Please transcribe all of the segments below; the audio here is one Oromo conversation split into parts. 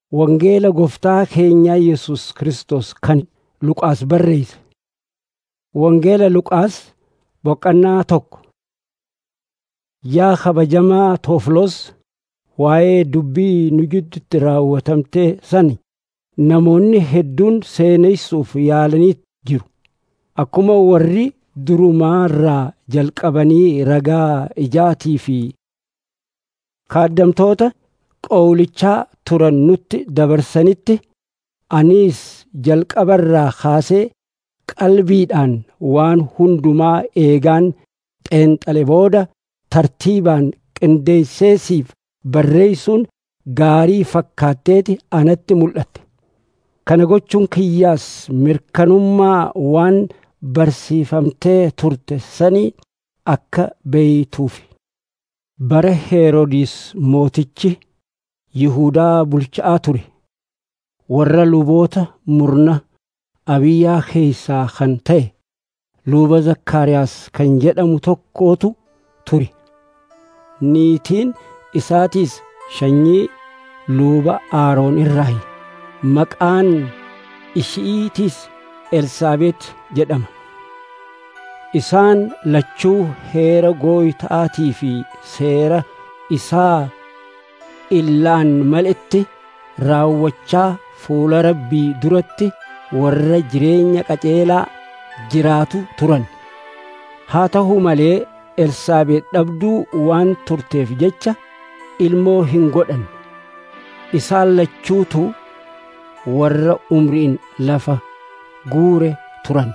wangeela gooftaa keenyaa Yesus Kiristoos kan Luqaas barreesse. Wangeela Luqaas boqonnaa tokko. Yaa kabajamaa Tooflos, waa'ee dubbii nu gidduutti raawwatamtee sani namoonni hedduun seenessuuf yaalanii jiru. Akkuma warri durumaarraa jalqabanii ragaa ijaatii fi kaaddamtoota qowlichaa turan nutti dabarsanitti anis jalqabarraa kaasee qalbiidhaan waan hundumaa eegaan xeenxale booda tartiibaan qindeesseesiif barreessuun gaarii fakkaatteeti anatti mul'atte. Kana gochuun kiyyaas mirkanummaa waan barsiifamtee turte sanii akka beeytuufi. Bara Heroodis mootichi Yihuudaa bulchaa ture. Warra luboota murna Abiyyaa keessaa kan ta'e luba Zakkaariyaas kan jedhamu tokkootu ture. Niitiin isaatiis sanyii luba Aaroon irraayi. Maqaan ishiitiis Elsaabeet jedhama. Isaan lachuu heera gooytaatii fi seera isaa illaan maletti raawwachaa fuula rabbii duratti warra jireenya qajeelaa jiraatu turan. Haa ta'u malee Elsaabeet dhabduu waan turteef jecha ilmoo hin godhan. Isaan lachuutu warra umriin lafa guure turan.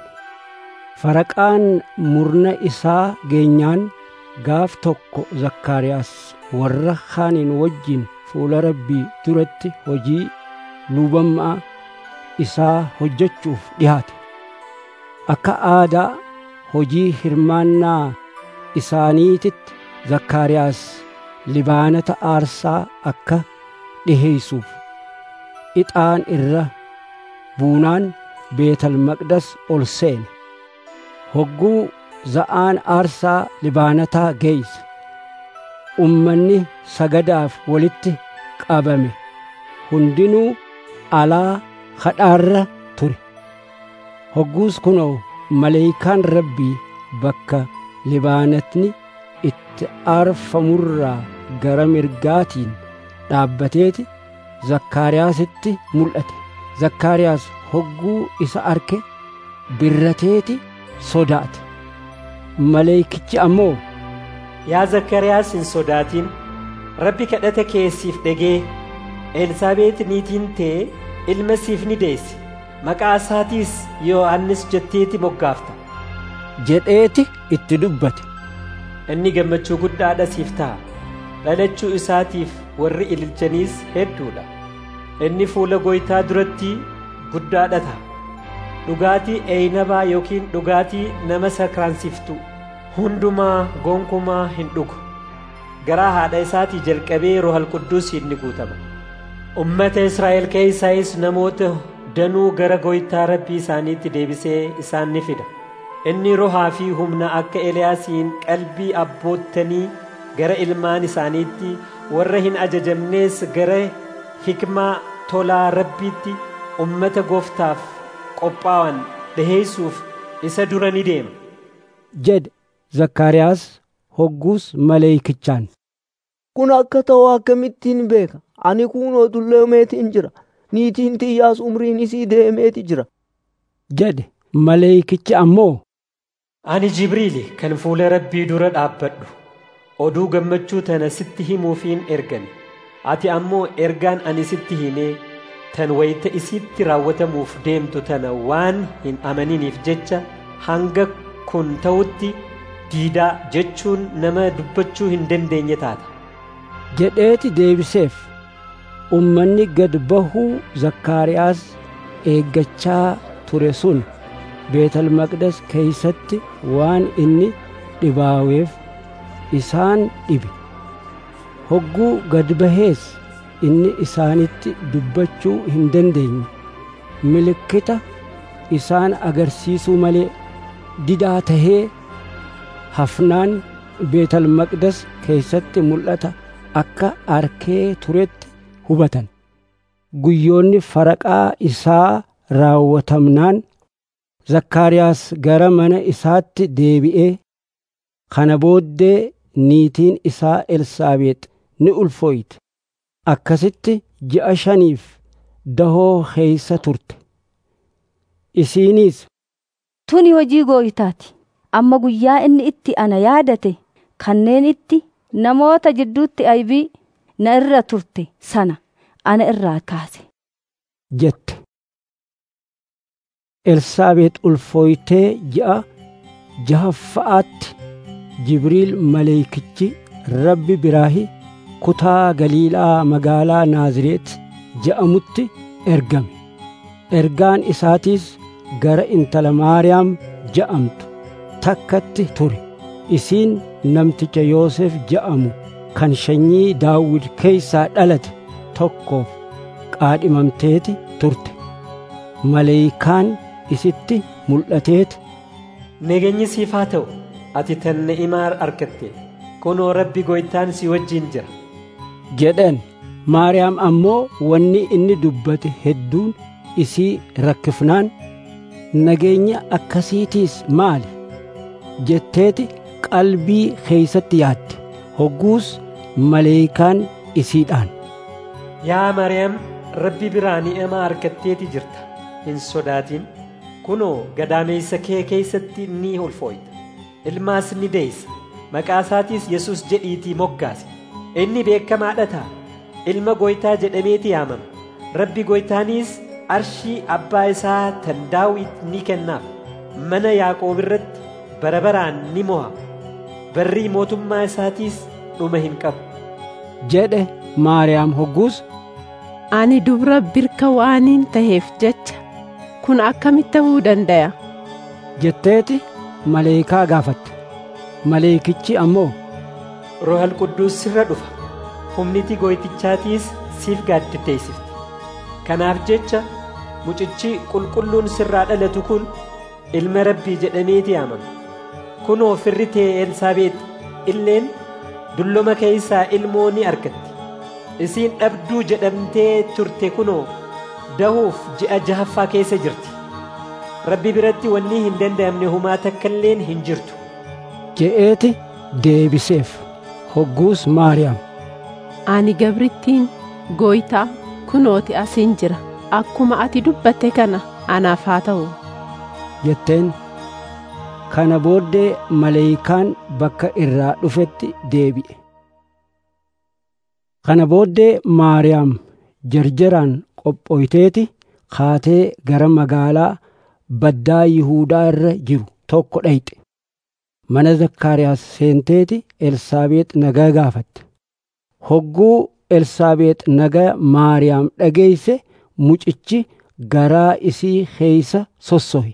Faraqaan murna isaa geenyaan gaaf tokko Zakkaariyaas warra kaaniin wajjin fuula rabbii duratti hojii lubummaa isaa hojjechuuf dhihaate. Akka aadaa hojii hirmaannaa isaaniititti Zakkaariyaas libaanata aarsaa akka dhiheessuuf ixaan irra buunaan beetal maqdas ol seene. Hogguu za'aan aarsaa libaanataa geeyse. Ummanni sagadaaf walitti qabame hundinuu alaa kadhaarra ture. Hogguus kunoo maleeyikaan rabbii bakka libaanatni itti aarfamurraa gara mirgaatiin dhaabbateeti Zakkaariyaasitti mul'ate. Zakkaariyaas hogguu isa arke birrateeti sodaate. Maleekichi ammoo Yaa Zakkariyaas hin sodaatin rabbi kadhata keessiif dhagee Elsaabeet niitiin tee ilma siif ni deessi maqaa isaatiis Yohannis jetteeti moggaafta jedheeti itti dubbate. inni gammachuu guddaadha siif ta'a dhalachuu isaatiif warri ililchaniis hedduudha inni fuula gooytaa duratti guddaadha ta'a dhugaatii eeynabaa yookiin dhugaatii nama sakraansiftu hundumaa gonkumaa hin dhugu garaa haadha isaatii jalqabee rohal qudduusiin ni guutama ummata israa'el keessaayis namoota danuu gara gooytaa rabbii isaaniitti deebisee isaan ni fida inni rohaa fi humna akka eliyaasiin qalbii abboottanii gara ilmaan isaaniitti warra hin ajajamnees gara hikmaa tolaa rabbiitti ummata gooftaaf qophaa'an dhiheessuuf isa dura ni deema jedhe Zakkaariyaas hogguus maleeykichaan. Kun akka ta'u akkamittiin beeka? Ani kunoo dulloomeetiin jira. Niitiin tiyyaas umriin isii deemeeti jira. jedhe maleeykichi ammoo ani jibriili kan fuula rabbii dura dhaabbadhu oduu gammachuu tana sitti himuufiin ergame ati ammoo ergaan ani sitti himee tan wayita isitti raawwatamuuf deemtu tana waan hin amaniniif jecha hanga kun ta'utti diidaa jechuun nama dubbachuu hin dandeenye taata. jedheeti deebiseef ummanni gad bahuu Zakkaariyaas eeggachaa ture sun Beetal Maqdas keeysatti waan inni dhibaaweef isaan dhibe. Hogguu gad bahees inni isaanitti dubbachuu hin dandeenye. Milikkita isaan agarsiisuu malee didaa tahee hafnaan Beetal Maqdas keeysatti mul'ata akka arkee turetti hubatan. guyyoonni faraqaa isaa raawwatamnaan zakkaariyaas gara mana isaatti deebi'ee kana booddee niitiin isaa elsaabeex ni ulfooyte akkasitti ji'a shaniif dahoo keeysa turte isiiniis Tuni hojii gooytaati. Amma guyyaa inni itti ana yaadate kanneen itti namoota jidduutti aybii na irra turte sana ana irraa kaase. jette elsaabeex ulfooytee ji'a jahaffa'aatti jibriil maleeykichi rabbi biraahi kutaa galiilaa magaalaa naazireet je'amutti ergame ergaan isaatiis gara intala maariyaam je'amtu takkatti ture isiin namticha yoosef je'amu kan sanyii daawit keeysaa dhalate tokkoof qaadhimamteeti turte maleeykaan isitti mul'ateeti Nageenyi siif haa ta'u ati tan ni'imaa argatte kunoo rabbi gooytaan si wajjin jira. jedhan maariyaam ammoo wanni inni dubbate hedduun isii rakkifnaan nageenya akkasiitiis maali jetteeti qalbii keeysatti yaadde hogguus maleeykaan isiidhaan Yaa Maariyaam rabbi biraa ni'imaa argatteeti jirta hin sodaatin kunoo gadaameessa kee keeysatti ni ulfooyta ilmaas ni deeysa maqaa isaatiis Yesuus jedhiitii moggaase inni beekamaadha ta'a ilma gooytaa jedhameeti yaamama rabbi gooytaaniis arshii abbaa isaa tan daawit ni kennaaf mana yaaqoob irratti bara baraan ni mo'a barrii mootummaa isaatiis dhuma hin qabu jedhe maariyaam hogguus Ani dubra birka waaniin taheef jecha kun akkamitti ta'uu danda'a? jetteeti maleekaa gaafatte maleekichi ammoo rohal qudduus sirra dhufa humniti gooytichaatiis siif gaadditeessifti kanaaf jecha mucichi qulqulluun sirraa dhalatu kun ilma rabbii jedhameeti yaamama kunoo firri tee elsaabeex illeen dulloma keeysaa ilmoo ni argatti isiin dhabduu jedhamtee turte kunoo dahuuf ji'a jahaffaa keessa jirti rabbi biratti wanni hin danda'amne humaa takkailleen hin jirtu je'eeti deebiseef hogguus maariyaam Ani gabrittiin gooytaa kunooti asiin jira akkuma ati dubbatte kana anaaf haa ta'u. jetteen kana booddee maleeykaan bakka irraa dhufetti deebi'e kana booddee maariyaam jarjaraan qophooyteeti kaatee gara magaalaa baddaa yihuudaa irra jiru tokko dhayxe mana zakkaariyaas seenteeti elsaabeex nagaa gaafatte hogguu elsaabeex nagaa maariyaam dhageeyse mucichi garaa isii keeysa sossohe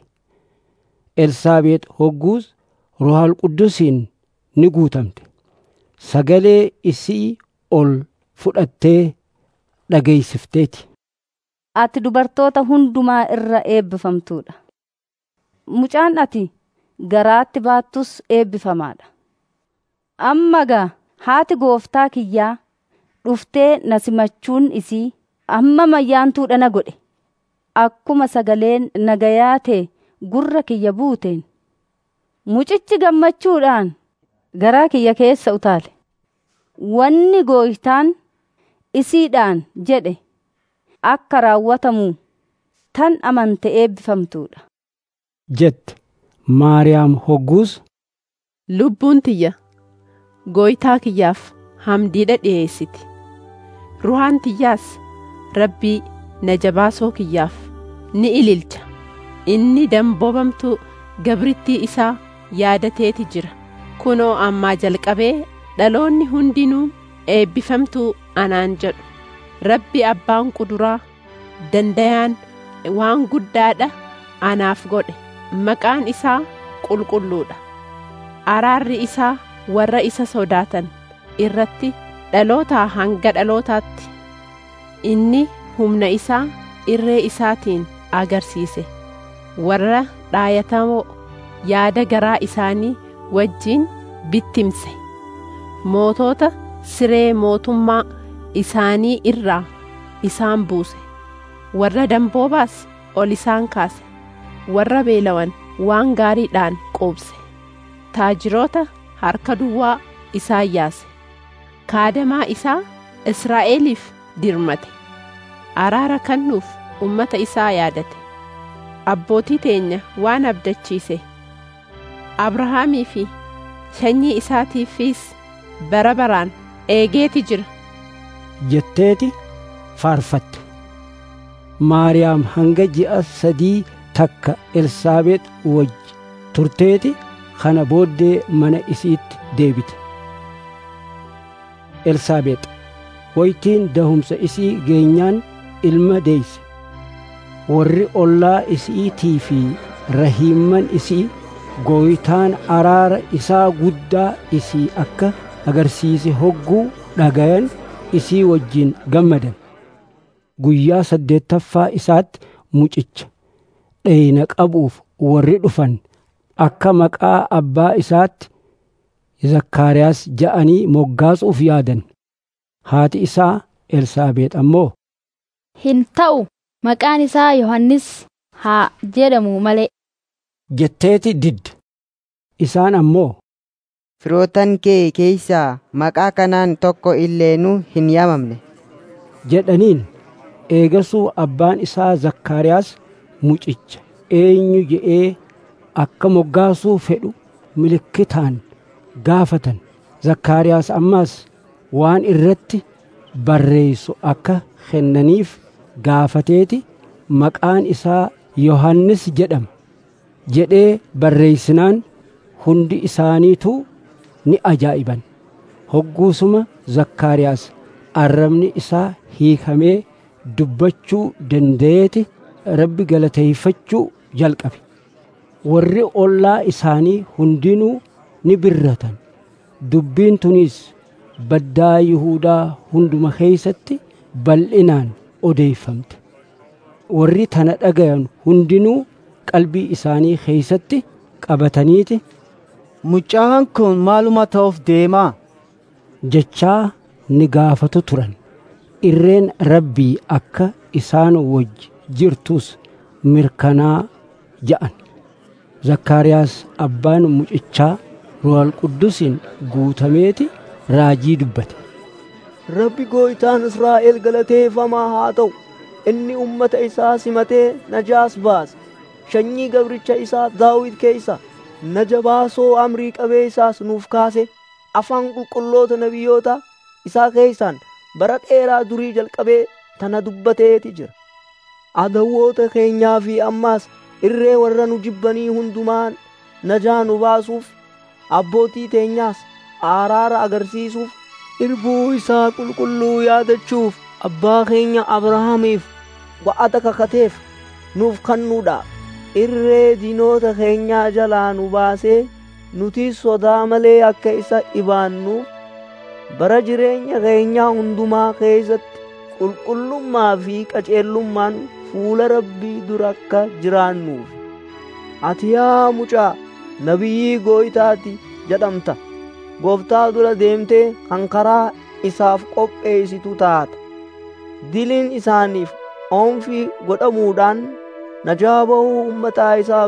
elsaabeex hogguus rohaal quddusiin ni guutamte sagalee isii ol fudhattee dhageeysifteeti Ati dubartoota hundumaa irra eebbifamtuudha. Mucaan ati garaatti baattus eebbifamaadha. Amma gaa haati gooftaa kiyyaa dhuftee na simachuun isii amma mayyaantuudha na godhe. Akkuma sagaleen nagayaa ta'e gurra kiyya buuteen. Mucichi gammachuudhaan garaa kiyya keessa utaale. Wanni gooytaan isiidhaan jedhe akka raawwatamu tan amante eebbifamtuudha. jette maariyaam hogguus Lubbuun tiyya gooytaa kiyyaaf hamdiidha dhiyeessiti. Ruhaan tiyyaas rabbii na jabaasoo kiyyaaf ni ililcha. Inni damboobamtuu gabrittii isaa yaadateeti jira. Kunoo ammaa jalqabee dhaloonni hundinuu eebbifamtuu anaan jedhu. Rabbi abbaan kuduraa dandayaan waan guddaadha anaaf godhe. Maqaan isaa qulqulluudha. Araarri isaa warra isa sodaatan irratti dhalootaa hanga dhalootaatti. Inni humna isaa irree isaatiin agarsiise. Warra dhaayatamoo yaada garaa isaanii wajjin bittimse. Mootota siree mootummaa isaanii irraa isaan buuse. warra damboobaas ol isaan kaase warra beelawan waan gaariidhaan quubse taajiroota harka duwwaa isaan yaase kaadamaa isaa israa'eliif dirmate araara kennuuf ummata isaa yaadate abbootii teenya waan abdachiise abrahaamii fi sanyii isaatiifis bara baraan eegeeti jira jetteeti faarfatte maariyaam hanga ji'a sadii takka elsaabeex wajji turteeti kana booddee mana isiitti deebite elsaabeex woytiin dahumsa isii geenyaan ilma deeyse warri ollaa isiitii fi rahiimman isii gooytaan araara isaa guddaa isii akka agarsiise hogguu dhagayan isii wajjin gammadan guyyaa saddeettaffaa isaatti mucicha dheyna qabuuf warri dhufan akka maqaa abbaa isaatti zakkaariyaas ja'anii moggaasuuf yaadan haati isaa elsaabeex ammoo hin ta'u maqaan isaa yohannis haa jedhamu malee jetteeti didde isaan ammoo Firootan kee keeysaa maqaa kanaan tokko illeenuu hin yaamamne. jedhaniin eegasuu abbaan isaa zakkaariyaas mucicha eenyu je'ee akka moggaasuu fedhu milikkitaan gaafatan zakkaariyaas ammaas waan irratti barreessu akka kennaniif gaafateeti maqaan isaa yohannis jedhama jedhee barreessinaan hundi isaaniituu ni ajaa'iban hogguusuma zakkaariyaas arrabni isaa hiikamee dubbachuu danda'eeti rabbi galateeffachuu jalqabe warri ollaa isaanii hundinuu ni birratan dubbiin tunis baddaa yihuudaa hunduma keeysatti bal'inaan odeeffamte warri tana dhagayan hundinuu qalbii isaanii keeysatti qabataniiti Mucaan kun maaluma ta'uuf deemaa? jechaa ni gaafatu turan irreen rabbii akka isaan wajji jirtus mirkanaa ja'an zakkaariyaas abbaan mucichaa ruhal quddusiin guutameeti raajii dubbate Rabbi gooytaan Israa'el galateeffamaa haa ta'u. Inni ummata isaa simatee najaas baase. Sanyii gabricha isaa Daawit keessa naja baasoo amrii qabee isaas nuuf kaase. Afaan qulqulloota nabiyyoota isaa keessaan bara dheeraa durii jalqabee tana dubbateeti jira. Adawwoota keenyaa fi ammaas irree warra nu jibbanii hundumaan najaa nu baasuuf abbootii teenyaas araara agarsiisuuf irbuu isaa qulqulluu yaadachuuf abbaa keenya abrahaamiif wa'ata kakateef nuuf kennuudha irree diinota keenyaa jalaa nu baasee nuti sodaa malee akka isa dhibaannuuf bara jireenya keenyaa hundumaa keessatti qulqullummaa fi qajeelummaan fuula rabbii dura akka jiraannuuf ati yaa mucaa nabiyyii gooytaati jedhamta gooftaa dura deemtee kan karaa isaaf qopheessitu taata diliin isaaniif oomfii godhamuudhaan najaa bahuu ummataa isaa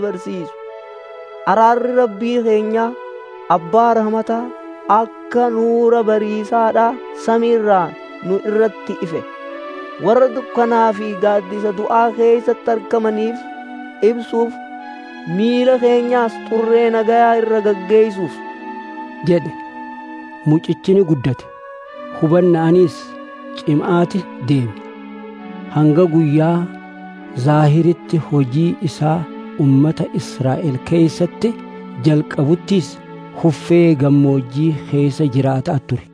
barsiisu araarri rabbii keenyaa abbaa rahmataa akka nuura bariisaadhaa samiirraa nu irratti ife warra dukkanaa fi gaaddisa du'aa keessatti argamaniif ibsuuf miila keenyaas xurree nagayaa irra gaggeessuuf jedhe mucichini guddate hubannaanis cimaati deeme hanga guyyaa zaahiritti hojii isaa ummata israa'el keeysatti jalqabuttis huffee gammoojjii keessa jiraataa ture